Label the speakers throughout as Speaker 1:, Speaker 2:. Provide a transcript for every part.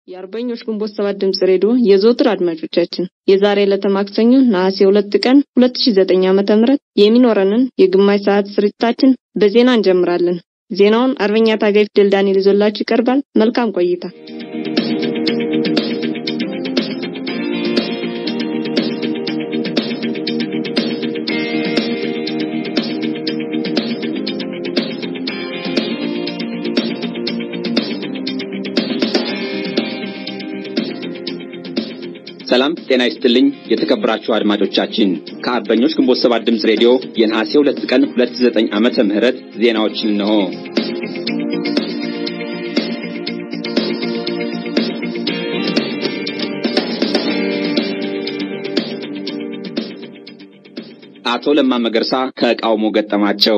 Speaker 1: የአርበኞች ግንቦት ሰባት ድምጽ ሬዲዮ የዘወትር አድማጮቻችን የዛሬ ዕለተ ማክሰኞ ነሐሴ ሁለት ቀን ሁለት ሺ ዘጠኝ ዓመተ ምህረት የሚኖረንን የግማሽ ሰዓት ስርጭታችን በዜና እንጀምራለን። ዜናውን አርበኛ ታጋይ ፊደል ዳንኤል ይዞላችሁ ይቀርባል። መልካም ቆይታ።
Speaker 2: ሰላም ጤና ይስጥልኝ። የተከበራችሁ አድማጮቻችን ከአርበኞች ግንቦት ሰባት ድምፅ ሬዲዮ የነሐሴ ሁለት ቀን 29 ዓመተ ምህረት ዜናዎችን እነሆ። አቶ ለማ መገርሳ ተቃውሞ ገጠማቸው።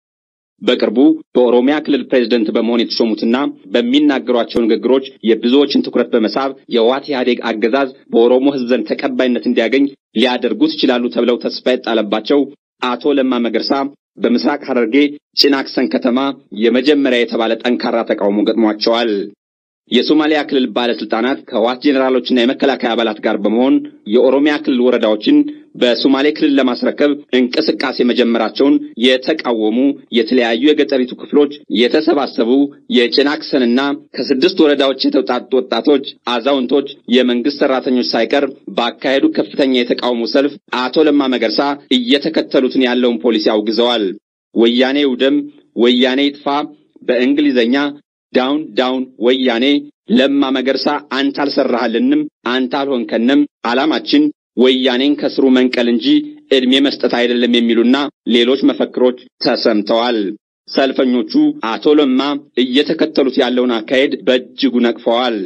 Speaker 2: በቅርቡ በኦሮሚያ ክልል ፕሬዝደንት በመሆን የተሾሙትና በሚናገሯቸው ንግግሮች የብዙዎችን ትኩረት በመሳብ የህወሓት ኢህአዴግ አገዛዝ በኦሮሞ ሕዝብ ዘንድ ተቀባይነት እንዲያገኝ ሊያደርጉት ይችላሉ ተብለው ተስፋ የጣለባቸው አቶ ለማ መገርሳ በምስራቅ ሐረርጌ ጭናክሰን ከተማ የመጀመሪያ የተባለ ጠንካራ ተቃውሞ ገጥሟቸዋል። የሶማሊያ ክልል ባለስልጣናት ከህወሓት ጄኔራሎችና የመከላከያ አባላት ጋር በመሆን የኦሮሚያ ክልል ወረዳዎችን በሶማሌ ክልል ለማስረከብ እንቅስቃሴ መጀመራቸውን የተቃወሙ የተለያዩ የገጠሪቱ ክፍሎች የተሰባሰቡ የጭናክሰንና ከስድስት ወረዳዎች የተውጣጡ ወጣቶች፣ አዛውንቶች፣ የመንግስት ሰራተኞች ሳይቀር ባካሄዱ ከፍተኛ የተቃውሞ ሰልፍ አቶ ለማ መገርሳ እየተከተሉትን ያለውን ፖሊሲ አውግዘዋል። ወያኔ ውደም፣ ወያኔ ይጥፋ፣ በእንግሊዘኛ ዳውን ዳውን ወያኔ፣ ለማ መገርሳ አንተ አልሰራህልንም፣ አንተ አልሆንከንም፣ ዓላማችን ወያኔን ከስሩ መንቀል እንጂ ዕድሜ መስጠት አይደለም የሚሉና ሌሎች መፈክሮች ተሰምተዋል። ሰልፈኞቹ አቶ ለማ እየተከተሉት ያለውን አካሄድ በእጅጉ ነቅፈዋል።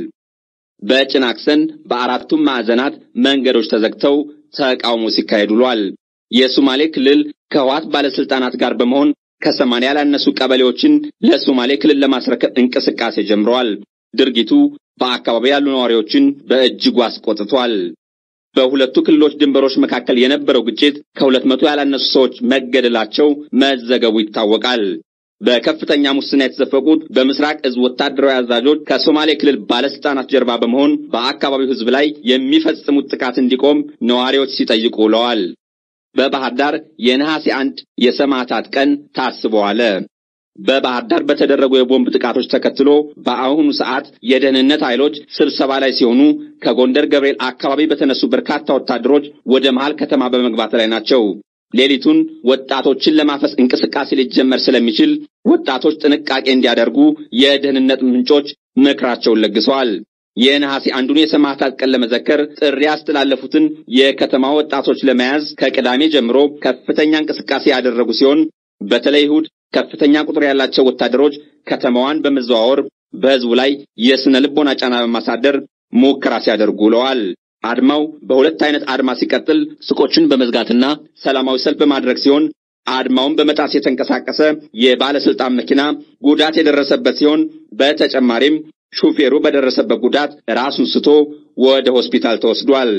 Speaker 2: በጭናክሰን በአራቱም ማዕዘናት መንገዶች ተዘግተው ተቃውሞ ሲካሄድ ውሏል። የሶማሌ ክልል ከህወሓት ባለስልጣናት ጋር በመሆን ከሰማንያ ያላነሱ ቀበሌዎችን ለሶማሌ ክልል ለማስረከብ እንቅስቃሴ ጀምረዋል። ድርጊቱ በአካባቢው ያሉ ነዋሪዎችን በእጅጉ አስቆጥቷል። በሁለቱ ክልሎች ድንበሮች መካከል የነበረው ግጭት ከሁለት መቶ ያላነሱ ሰዎች መገደላቸው መዘገቡ ይታወቃል። በከፍተኛ ሙስና የተዘፈቁት በምስራቅ እዝ ወታደራዊ አዛዦች ከሶማሌ ክልል ባለስልጣናት ጀርባ በመሆን በአካባቢው ሕዝብ ላይ የሚፈጽሙት ጥቃት እንዲቆም ነዋሪዎች ሲጠይቁ ውለዋል። በባህር ዳር የነሐሴ አንድ የሰማዕታት ቀን ታስቦ ዋለ። በባህር ዳር በተደረጉ የቦምብ ጥቃቶች ተከትሎ በአሁኑ ሰዓት የደህንነት ኃይሎች ስብሰባ ላይ ሲሆኑ ከጎንደር ገብርኤል አካባቢ በተነሱ በርካታ ወታደሮች ወደ መሃል ከተማ በመግባት ላይ ናቸው። ሌሊቱን ወጣቶችን ለማፈስ እንቅስቃሴ ሊጀመር ስለሚችል ወጣቶች ጥንቃቄ እንዲያደርጉ የደህንነት ምንጮች ምክራቸውን ለግሰዋል። የነሐሴ አንዱን የሰማዕታት ቀን ለመዘከር ጥሪ ያስተላለፉትን የከተማ ወጣቶች ለመያዝ ከቅዳሜ ጀምሮ ከፍተኛ እንቅስቃሴ ያደረጉ ሲሆን በተለይ እሁድ ከፍተኛ ቁጥር ያላቸው ወታደሮች ከተማዋን በመዘዋወር በሕዝቡ ላይ የስነ ልቦና ጫና በማሳደር ሙከራ ሲያደርጉ ውለዋል። አድማው በሁለት አይነት አድማ ሲቀጥል ሱቆችን በመዝጋትና ሰላማዊ ሰልፍ በማድረግ ሲሆን አድማውን በመጣስ የተንቀሳቀሰ የባለስልጣን መኪና ጉዳት የደረሰበት ሲሆን በተጨማሪም ሹፌሩ በደረሰበት ጉዳት ራሱን ስቶ ወደ ሆስፒታል ተወስዷል።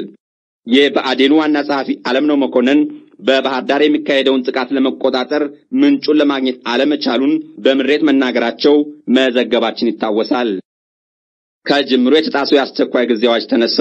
Speaker 2: የብአዴኑ ዋና ጸሐፊ አለምነው መኮንን በባህር ዳር የሚካሄደውን ጥቃት ለመቆጣጠር ምንጩን ለማግኘት አለመቻሉን በምሬት መናገራቸው መዘገባችን ይታወሳል። ከጅምሮ የተጣሰው የአስቸኳይ ጊዜ አዋጅ ተነሳ።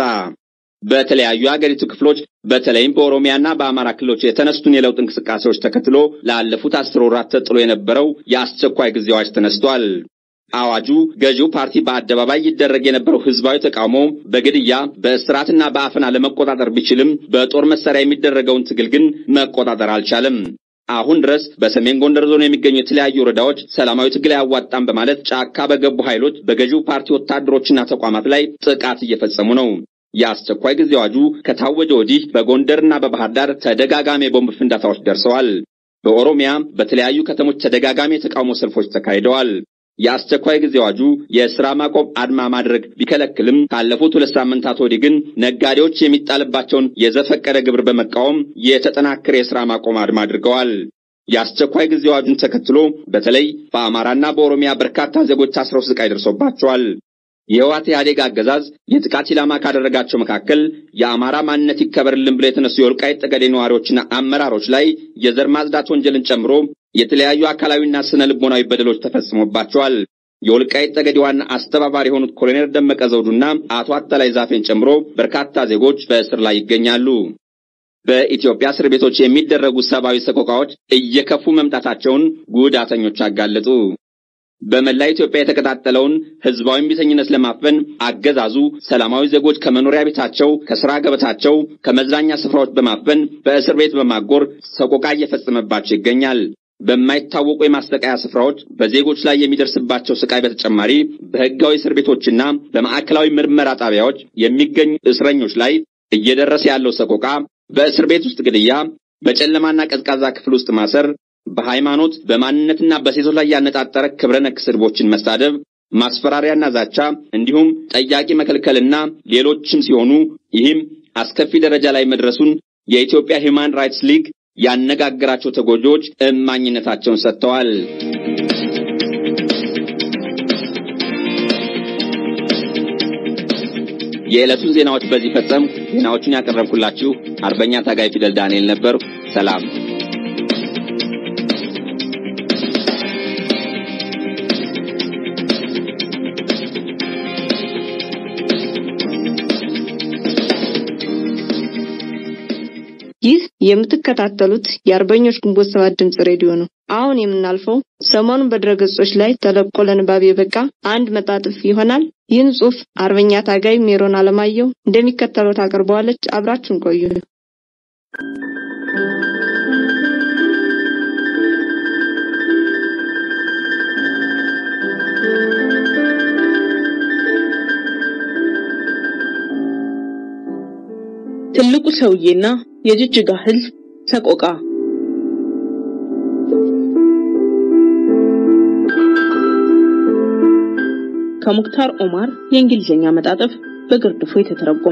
Speaker 2: በተለያዩ የአገሪቱ ክፍሎች በተለይም በኦሮሚያና በአማራ ክልሎች የተነሱትን የለውጥ እንቅስቃሴዎች ተከትሎ ላለፉት አስር ወራት ተጥሎ የነበረው የአስቸኳይ ጊዜ አዋጅ ተነስቷል። አዋጁ ገዢው ፓርቲ በአደባባይ ይደረግ የነበረው ህዝባዊ ተቃውሞ በግድያ በእስራትና በአፈና ለመቆጣጠር ቢችልም በጦር መሳሪያ የሚደረገውን ትግል ግን መቆጣጠር አልቻለም። አሁን ድረስ በሰሜን ጎንደር ዞን የሚገኙ የተለያዩ ወረዳዎች ሰላማዊ ትግል አያዋጣም በማለት ጫካ በገቡ ኃይሎች በገዢው ፓርቲ ወታደሮችና ተቋማት ላይ ጥቃት እየፈጸሙ ነው። የአስቸኳይ ጊዜ አዋጁ ከታወጀ ወዲህ በጎንደርና በባህር ዳር ተደጋጋሚ የቦምብ ፍንዳታዎች ደርሰዋል። በኦሮሚያ በተለያዩ ከተሞች ተደጋጋሚ የተቃውሞ ሰልፎች ተካሂደዋል። የአስቸኳይ ጊዜ አዋጁ የሥራ ማቆም አድማ ማድረግ ቢከለክልም ካለፉት ሁለት ሳምንታት ወዲህ ግን ነጋዴዎች የሚጣልባቸውን የዘፈቀደ ግብር በመቃወም የተጠናከረ የሥራ ማቆም አድማ አድርገዋል። የአስቸኳይ ጊዜ አዋጁን ተከትሎ በተለይ በአማራና በኦሮሚያ በርካታ ዜጎች ታስረው ስቃይ ደርሶባቸዋል። የህወሓት ኢህአዴግ አገዛዝ የጥቃት ኢላማ ካደረጋቸው መካከል የአማራ ማንነት ይከበርልን ብለው የተነሱ የወልቃይት ጠገዴ ነዋሪዎችና አመራሮች ላይ የዘር ማጽዳት ወንጀልን ጨምሮ የተለያዩ አካላዊና ስነ ልቦናዊ በደሎች ተፈጽሞባቸዋል። የወልቃይት ጠገዴ ዋና አስተባባሪ የሆኑት ኮሎኔል ደመቀ ዘውዱና አቶ አተላይ ዛፌን ጨምሮ በርካታ ዜጎች በእስር ላይ ይገኛሉ። በኢትዮጵያ እስር ቤቶች የሚደረጉ ሰብአዊ ሰቆቃዎች እየከፉ መምጣታቸውን ጉዳተኞች አጋለጡ። በመላ ኢትዮጵያ የተቀጣጠለውን ህዝባዊ እምቢተኝነት ለማፈን አገዛዙ ሰላማዊ ዜጎች ከመኖሪያ ቤታቸው፣ ከስራ ገበታቸው፣ ከመዝናኛ ስፍራዎች በማፈን በእስር ቤት በማጎር ሰቆቃ እየፈጸመባቸው ይገኛል። በማይታወቁ የማሰቃያ ስፍራዎች በዜጎች ላይ የሚደርስባቸው ስቃይ በተጨማሪ በህጋዊ እስር ቤቶችና በማዕከላዊ ምርመራ ጣቢያዎች የሚገኙ እስረኞች ላይ እየደረሰ ያለው ሰቆቃ በእስር ቤት ውስጥ ግድያ፣ በጨለማና ቀዝቃዛ ክፍል ውስጥ ማሰር፣ በሃይማኖት በማንነትና በሴቶች ላይ ያነጣጠረ ክብረ ነክ ስድቦችን መሳደብ፣ ማስፈራሪያና ዛቻ እንዲሁም ጠያቂ መከልከልና ሌሎችም ሲሆኑ ይህም አስከፊ ደረጃ ላይ መድረሱን የኢትዮጵያ ሂውማን ራይትስ ሊግ ያነጋገራቸው ተጎጂዎች እማኝነታቸውን ሰጥተዋል። የዕለቱን ዜናዎች በዚህ ፈጸም። ዜናዎቹን ያቀረብኩላችሁ አርበኛ ታጋይ ፊደል ዳንኤል ነበር። ሰላም።
Speaker 1: ይህ የምትከታተሉት የአርበኞች ግንቦት ሰባት ድምጽ ሬዲዮ ነው። አሁን የምናልፈው ሰሞኑን በድረገጾች ላይ ተለቆ ለንባብ የበቃ አንድ መጣጥፍ ይሆናል። ይህን ጽሑፍ አርበኛ ታጋይ ሜሮን አለማየሁ እንደሚከተለው ታቀርበዋለች። አብራችሁን ቆዩ።
Speaker 3: ትልቁ ሰውዬና የጅጅጋ ሕዝብ ሰቆቃ ከሙክታር ኦማር የእንግሊዝኛ መጣጥፍ በግርድፉ የተተረጎመ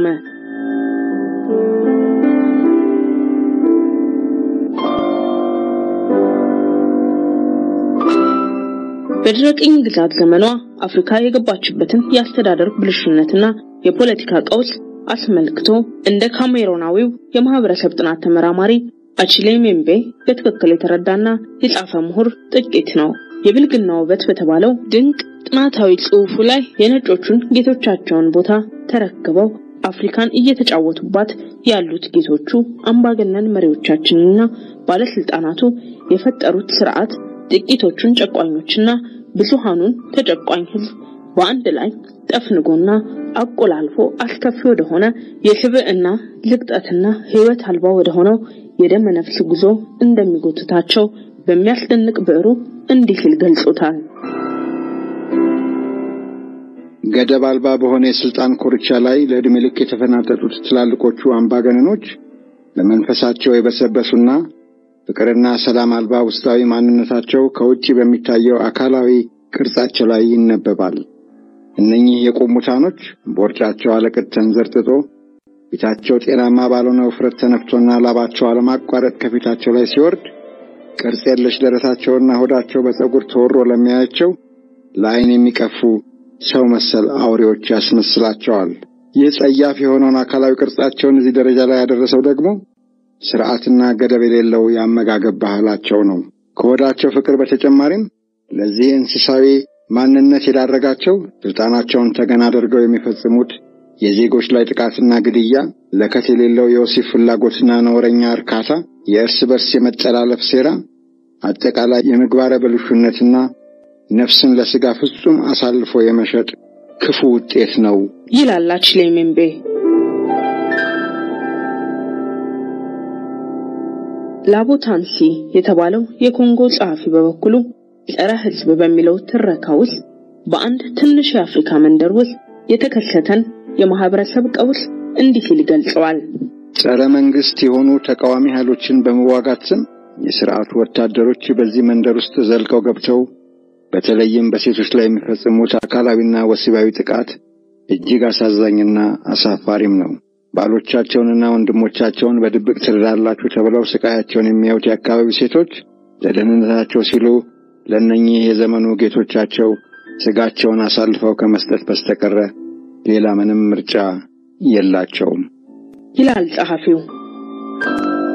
Speaker 3: በድህረ ቅኝ ግዛት ዘመኗ አፍሪካ የገባችበትን የአስተዳደር ብልሹነትና የፖለቲካ ቀውስ አስመልክቶ እንደ ካሜሮናዊው የማህበረሰብ ጥናት ተመራማሪ አቺሌ ሜምቤ በትክክል የተረዳና የጻፈ ምሁር ጥቂት ነው። የብልግና ውበት በተባለው ድንቅ ጥናታዊ ጽሑፉ ላይ የነጮቹን ጌቶቻቸውን ቦታ ተረክበው አፍሪካን እየተጫወቱባት ያሉት ጌቶቹ አምባገነን መሪዎቻችንና ባለስልጣናቱ የፈጠሩት ስርዓት ጥቂቶቹን ጨቋኞችና ብዙሃኑን ተጨቋኝ ህዝብ በአንድ ላይ ጠፍንጎና አቆላልፎ አስከፊ ወደሆነ የስብዕና ልቅጠትና ህይወት አልባ ወደሆነው የደመ ነፍስ ጉዞ እንደሚጎትታቸው በሚያስደንቅ ብዕሩ እንዲህ ሲል ገልጾታል።
Speaker 4: ገደብ አልባ በሆነ የስልጣን ኮርቻ ላይ ለዕድሜ ልክ የተፈናጠጡት ትላልቆቹ አምባገነኖች ለመንፈሳቸው የበሰበሱና ፍቅርና ሰላም አልባ ውስጣዊ ማንነታቸው ከውጭ በሚታየው አካላዊ ቅርጻቸው ላይ ይነበባል። እነኚህ የቆሙታኖች ቦርጫቸው አለቅጥ ተንዘርጥጦ ፊታቸው ጤናማ ባልሆነ ውፍረት ተነፍቶና ላባቸው አለማቋረጥ ከፊታቸው ላይ ሲወርድ ቅርጽ የለሽ ደረታቸውና ሆዳቸው በፀጉር ተወሮ ለሚያያቸው ለዓይን የሚቀፉ ሰው መሰል አውሬዎች ያስመስላቸዋል። ይህ ጸያፍ የሆነውን አካላዊ ቅርጻቸውን እዚህ ደረጃ ላይ ያደረሰው ደግሞ ስርዓትና ገደብ የሌለው የአመጋገብ ባህላቸው ነው። ከሆዳቸው ፍቅር በተጨማሪም ለዚህ እንስሳዊ ማንነት የዳረጋቸው ስልጣናቸውን ተገን አድርገው የሚፈጽሙት የዜጎች ላይ ጥቃትና ግድያ፣ ለከት የሌለው የወሲብ ፍላጎትና ነውረኛ እርካታ፣ የእርስ በርስ የመጠላለፍ ሴራ፣ አጠቃላይ የምግባረ ብልሹነትና ነፍስን ለስጋ ፍጹም አሳልፎ የመሸጥ ክፉ ውጤት ነው
Speaker 3: ይላል አቺሌ ሜምቤ። ላቦታንሲ የተባለው የኮንጎ ጸሐፊ በበኩሉ ጸረ ሕዝብ በሚለው ትረካ ውስጥ በአንድ ትንሽ የአፍሪካ መንደር ውስጥ የተከሰተን የማህበረሰብ ቀውስ እንዲህ ሲል ይገልጸዋል።
Speaker 4: ጸረ መንግስት የሆኑ ተቃዋሚ ኃይሎችን በመዋጋት ስም የስርዓቱ ወታደሮች በዚህ መንደር ውስጥ ዘልቀው ገብተው በተለይም በሴቶች ላይ የሚፈጽሙት አካላዊና ወሲባዊ ጥቃት እጅግ አሳዛኝና አሳፋሪም ነው። ባሎቻቸውንና ወንድሞቻቸውን በድብቅ ትረዳላችሁ ተብለው ስቃያቸውን የሚያዩት የአካባቢው ሴቶች ለደህንነታቸው ሲሉ ለእነኚህ የዘመኑ ጌቶቻቸው ስጋቸውን አሳልፈው ከመስጠት በስተቀረ ሌላ ምንም ምርጫ የላቸውም
Speaker 3: ይላል ጸሐፊው።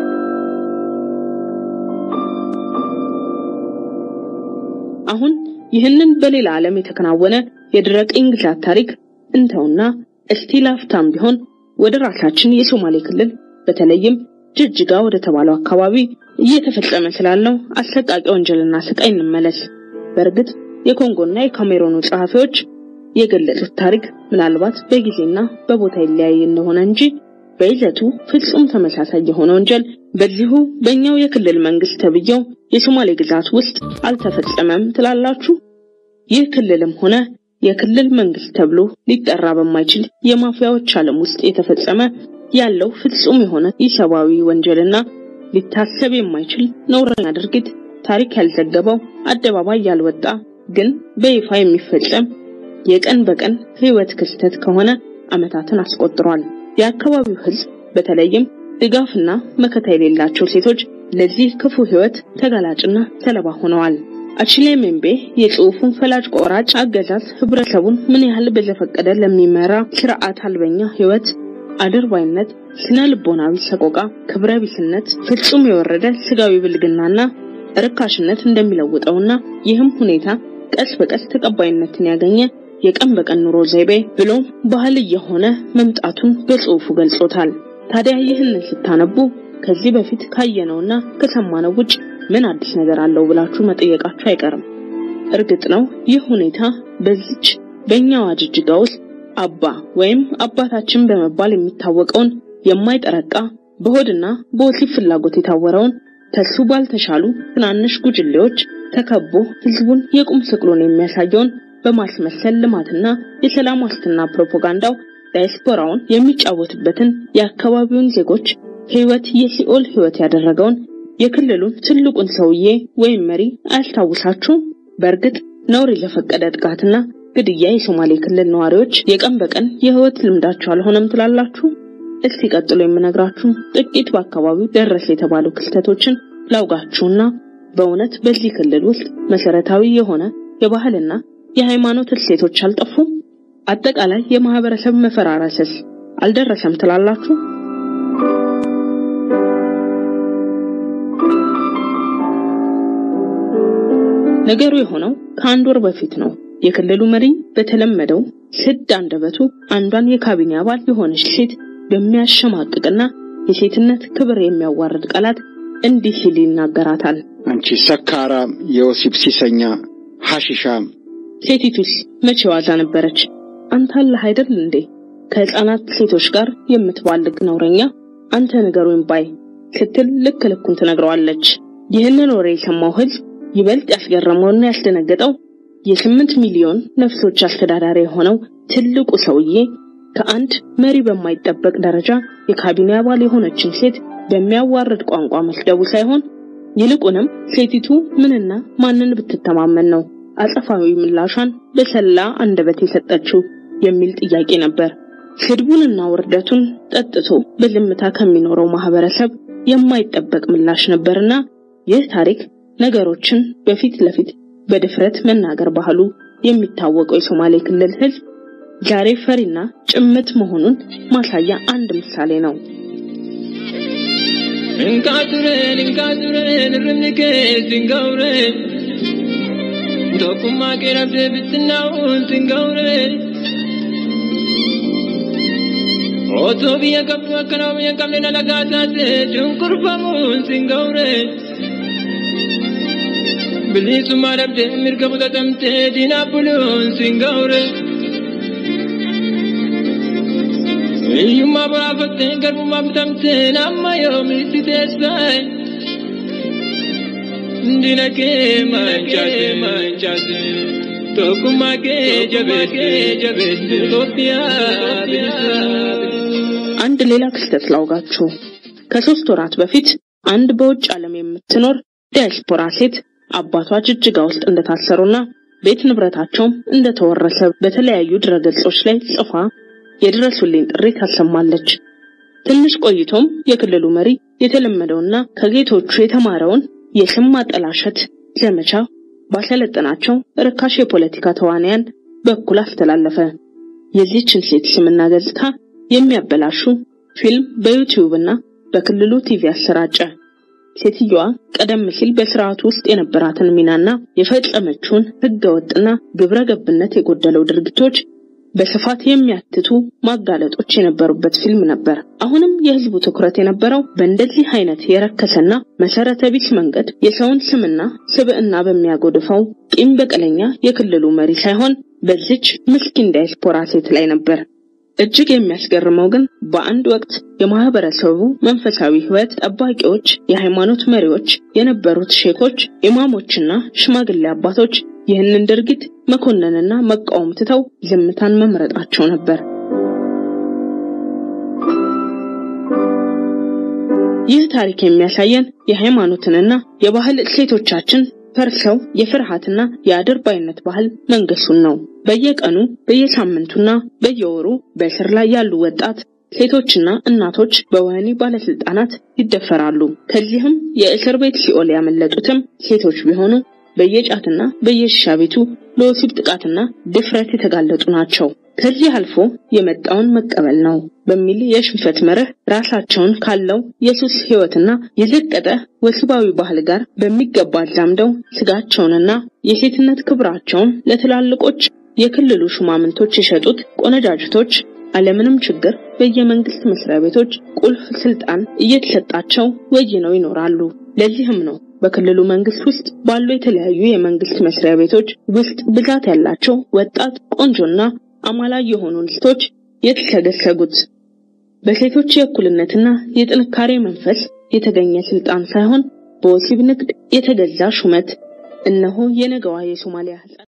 Speaker 3: አሁን ይህንን በሌላ ዓለም የተከናወነ የድረ ቅኝ ግዛት ታሪክ እንተውና እስቲ ላፍታም ቢሆን ወደ ራሳችን የሶማሌ ክልል በተለይም ጅጅጋ ወደ ተባለው አካባቢ እየተፈጸመ ስላለው አሰቃቂ ወንጀልና ስቃይ እንመለስ። በእርግጥ የኮንጎና የካሜሮኑ ጸሐፊዎች የገለጹት ታሪክ ምናልባት በጊዜና በቦታ ይለያይ እንደሆነ እንጂ በይዘቱ ፍጹም ተመሳሳይ የሆነ ወንጀል በዚሁ በእኛው የክልል መንግስት ተብዬው የሶማሌ ግዛት ውስጥ አልተፈጸመም ትላላችሁ? ይህ ክልልም ሆነ የክልል መንግስት ተብሎ ሊጠራ በማይችል የማፊያዎች ዓለም ውስጥ የተፈጸመ ያለው ፍጹም የሆነ ኢሰብአዊ ወንጀልና ሊታሰብ የማይችል ነውረኛ ድርጊት ታሪክ ያልዘገበው አደባባይ ያልወጣ ግን በይፋ የሚፈጸም የቀን በቀን ህይወት ክስተት ከሆነ ዓመታትን አስቆጥሯል። የአካባቢው ህዝብ በተለይም ድጋፍና መከታ የሌላቸው ሴቶች ለዚህ ክፉ ህይወት ተጋላጭና ሰለባ ሆነዋል። አችሌ ሜምቤ የጽሑፉን ፈላጭ ቆራጭ አገዛዝ ህብረተሰቡን ምን ያህል በዘፈቀደ ለሚመራ ስርዓት አልበኛ ህይወት አድርባይነት፣ ስነ ልቦናዊ ሰቆቃ፣ ክብረ ቢስነት፣ ፍጹም የወረደ ስጋዊ ብልግናና ርካሽነት እንደሚለውጠውና ይህም ሁኔታ ቀስ በቀስ ተቀባይነትን ያገኘ የቀን በቀን ኑሮ ዘይቤ ብሎም ባህል እየሆነ መምጣቱን በጽሑፉ ገልጾታል። ታዲያ ይህንን ስታነቡ ከዚህ በፊት ካየነውና ከሰማነው ውጭ ምን አዲስ ነገር አለው ብላችሁ መጠየቃችሁ አይቀርም። እርግጥ ነው ይህ ሁኔታ በዚች በእኛዋ ጅጅጋ ውስጥ አባ ወይም አባታችን በመባል የሚታወቀውን የማይጠረቃ በሆድና በወሲብ ፍላጎት የታወረውን ከሱ ባልተሻሉ ትናንሽ ጉጅሌዎች ተከቦ ህዝቡን የቁም ስቅሉን የሚያሳየውን በማስመሰል ልማትና የሰላም ዋስትና ፕሮፓጋንዳው ዳያስፖራውን የሚጫወትበትን የአካባቢውን ዜጎች ህይወት የሲኦል ህይወት ያደረገውን የክልሉን ትልቁን ሰውዬ ወይም መሪ አያስታውሳችሁም? በእርግጥ ነውር የዘፈቀደ ጥቃትና ግድያ የሶማሌ ክልል ነዋሪዎች የቀን በቀን የህይወት ልምዳቸው አልሆነም ትላላችሁ? እስቲ ቀጥሎ የምነግራችሁ ጥቂት በአካባቢው ደረሰ የተባሉ ክስተቶችን ላውጋችሁና በእውነት በዚህ ክልል ውስጥ መሰረታዊ የሆነ የባህልና የሃይማኖት እሴቶች አልጠፉም? አጠቃላይ የማህበረሰብ መፈራረስስ አልደረሰም ትላላችሁ? ነገሩ የሆነው ከአንድ ወር በፊት ነው። የክልሉ መሪ በተለመደው ስድ አንደበቱ አንዷን የካቢኔ አባል የሆነች ሴት በሚያሸማቅቅና የሴትነት ክብር የሚያዋርድ ቃላት እንዲህ ሲል ይናገራታል።
Speaker 4: አንቺ ሰካራም፣ የወሲብ ሲሰኛ፣ ሐሺሻም።
Speaker 3: ሴቲቱስ መቼ ዋዛ ነበረች? አንተ አለህ አይደል እንዴ ከህፃናት ሴቶች ጋር የምትባልግ ነውረኛ፣ አንተ ንገሩኝ ባይ ስትል ልክ ልኩን ትነግረዋለች። ይህንን ወሬ የሰማው ህዝብ ይበልጥ ያስገረመውና ያስደነገጠው የስምንት ሚሊዮን ነፍሶች አስተዳዳሪ የሆነው ትልቁ ሰውዬ ከአንድ መሪ በማይጠበቅ ደረጃ የካቢኔ አባል የሆነችን ሴት በሚያዋርድ ቋንቋ መስደቡ ሳይሆን ይልቁንም ሴቲቱ ምንና ማንን ብትተማመን ነው አጸፋዊ ምላሿን በሰላ አንደበት የሰጠችው የሚል ጥያቄ ነበር። ስድቡንና ውርደቱን ጠጥቶ በዝምታ ከሚኖረው ማህበረሰብ የማይጠበቅ ምላሽ ነበርና ይህ ታሪክ ነገሮችን በፊት ለፊት በድፍረት መናገር ባህሉ የሚታወቀው የሶማሌ ክልል ህዝብ ዛሬ ፈሪና ጭምት መሆኑን ማሳያ አንድ ምሳሌ ነው።
Speaker 5: እንካቱረን እንካቱረን ርምኒኬ ሲንጋውረ ቶኩማ ቄረብደ ብትናውን ሲንጋውረ ኦቶ ብየ ቀብዱ አከናው ብየ ቀብነ ነጋታቴ ድንቁርፈሙን ሲንጋውረ bilisummaa dhabdee mirga fudhatamtee diinaa buluun siin ga'ure. Hiyyummaa boraafattee garbummaa bitamtee amma yoomitti teessee. Diina kee mancaase mancaase tokkummaa kee jabeesse jabeesse Itoophiyaa bilisa.
Speaker 3: አንድ ሌላ ክስተት ላውጋችሁ። ከሶስት ወራት በፊት አንድ በውጭ ዓለም የምትኖር ዲያስፖራ ሴት አባቷ ጅጅጋ ውስጥ እንደታሰሩና ቤት ንብረታቸውም እንደተወረሰ በተለያዩ ድረገጾች ላይ ጽፋ የድረሱልኝ ጥሪ ታሰማለች። ትንሽ ቆይቶም የክልሉ መሪ የተለመደውና ከጌቶቹ የተማረውን የስም ማጠላሸት ዘመቻ ባሰለጠናቸው ርካሽ የፖለቲካ ተዋንያን በኩል አስተላለፈ። የዚህችን ሴት ስምና ገጽታ የሚያበላሹ ፊልም በዩቲዩብ እና በክልሉ ቲቪ አሰራጨ። ሴትየዋ ቀደም ሲል በስርዓቱ ውስጥ የነበራትን ሚናና የፈጸመችውን ህገወጥና ግብረ ገብነት የጎደለው ድርጊቶች በስፋት የሚያትቱ ማጋለጦች የነበሩበት ፊልም ነበር። አሁንም የህዝቡ ትኩረት የነበረው በእንደዚህ አይነት የረከሰና መሰረተ ቢስ መንገድ የሰውን ስምና ስብዕና በሚያጎድፈው ቂም በቀለኛ የክልሉ መሪ ሳይሆን በዚች ምስኪን ዳያስፖራ ሴት ላይ ነበር። እጅግ የሚያስገርመው ግን በአንድ ወቅት የማህበረሰቡ መንፈሳዊ ህይወት ጠባቂዎች፣ የሃይማኖት መሪዎች የነበሩት ሼኮች፣ ኢማሞችና ሽማግሌ አባቶች ይህንን ድርጊት መኮነንና መቃወም ትተው ዝምታን መምረጣቸው ነበር። ይህ ታሪክ የሚያሳየን የሃይማኖትንና የባህል እሴቶቻችን ፈርሰው የፍርሃትና የአድርባይነት ባህል መንገሱን ነው። በየቀኑ በየሳምንቱና በየወሩ በእስር ላይ ያሉ ወጣት ሴቶችና እናቶች በወህኒ ባለስልጣናት ይደፈራሉ። ከዚህም የእስር ቤት ሲኦል ያመለጡትም ሴቶች ቢሆኑ በየጫትና በየሺሻ ቤቱ ለወሲብ ጥቃትና ድፍረት የተጋለጡ ናቸው። ከዚህ አልፎ የመጣውን መቀበል ነው በሚል የሽንፈት መርህ ራሳቸውን ካለው የሱስ ህይወትና የዘቀጠ ወሲባዊ ባህል ጋር በሚገባ አዛምደው ስጋቸውንና የሴትነት ክብራቸውን ለትላልቆች የክልሉ ሹማምንቶች የሸጡት ቆነጃጅቶች አለምንም ችግር በየመንግስት መስሪያ ቤቶች ቁልፍ ስልጣን እየተሰጣቸው ወይነው ይኖራሉ። ለዚህም ነው በክልሉ መንግስት ውስጥ ባሉ የተለያዩ የመንግስት መስሪያ ቤቶች ውስጥ ብዛት ያላቸው ወጣት ቆንጆና አማላይ የሆኑ እንስቶች የተሰገሰጉት። በሴቶች የእኩልነትና የጥንካሬ መንፈስ የተገኘ ስልጣን ሳይሆን በወሲብ ንግድ የተገዛ ሹመት። እነሆ የነገዋ የሶማሊያ